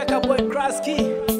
Kaka boy Kraski.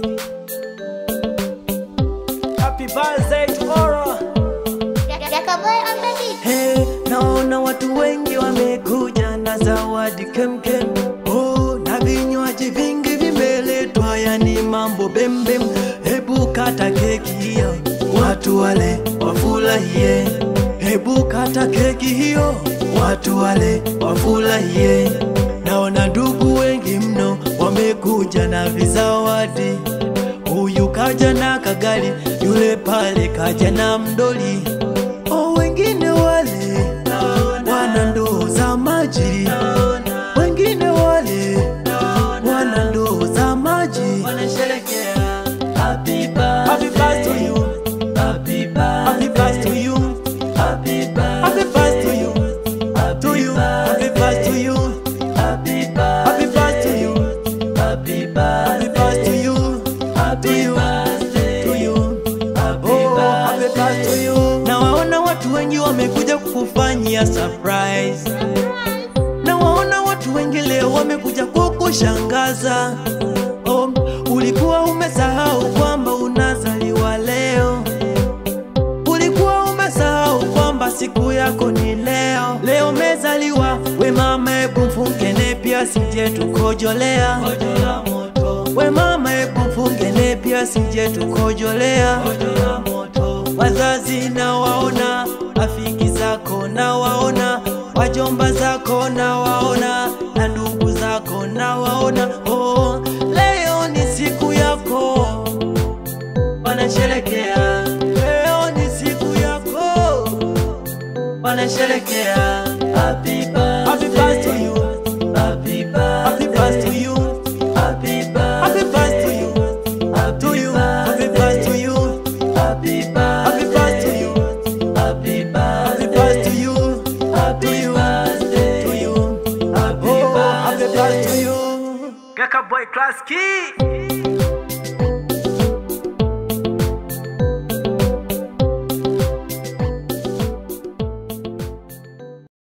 Happy birthday to Ora. Jakaboy on the beat. Hey, naona watu wengi wamekuja na zawadi kemkem. Oh, na vinywaji vingi vimeletwa, yani mambo bembem. Hebu kata keki hiyo, watu wale wafurahie. Hebu kata keki hiyo, watu wale wafurahie. Naona ndugu wengi mno wamekuja na vizawadi. Huyu kaja na kagari, yule pale kaja na mdoli. O, wengine wale wana ndoo za maji, wengine wale wana ndoo za maji. Wanasherekea happy Happy birthday to you. happy Happy birthday to you. happy Happy birthday to you. To you. Happy birthday to you. happy Happy birthday to you. happy Happy birthday to you. To you. To you. Oh, happy birthday to you. Na waona watu wengi wamekuja kukufanyia surprise. Na waona watu wengi leo wamekuja kukushangaza. Oh, ulikuwa umesahau kwamba unazaliwa leo. Ulikuwa umesahau kwamba siku yako ni leo. Leo umezaliwa, we mama, hebu mfunge nepi asije tukojolea. We mama, hebu mfunge nepi asije tukojolea. Wazazi na waona, rafiki zako na waona, wajomba zako na waona, na ndugu zako na waona. Oh, leo ni siku yako, wanasherekea. Leo ni siku yako, wanasherekea. Happy birthday, Happy birthday to you. happy Happy birthday to you. happy Happy birthday to you. To you. Happy birthday to you. happy Happy birthday to you. happy Happy birthday to you. To you. To you. Oh, happy birthday to you. Kaka boy Kraski.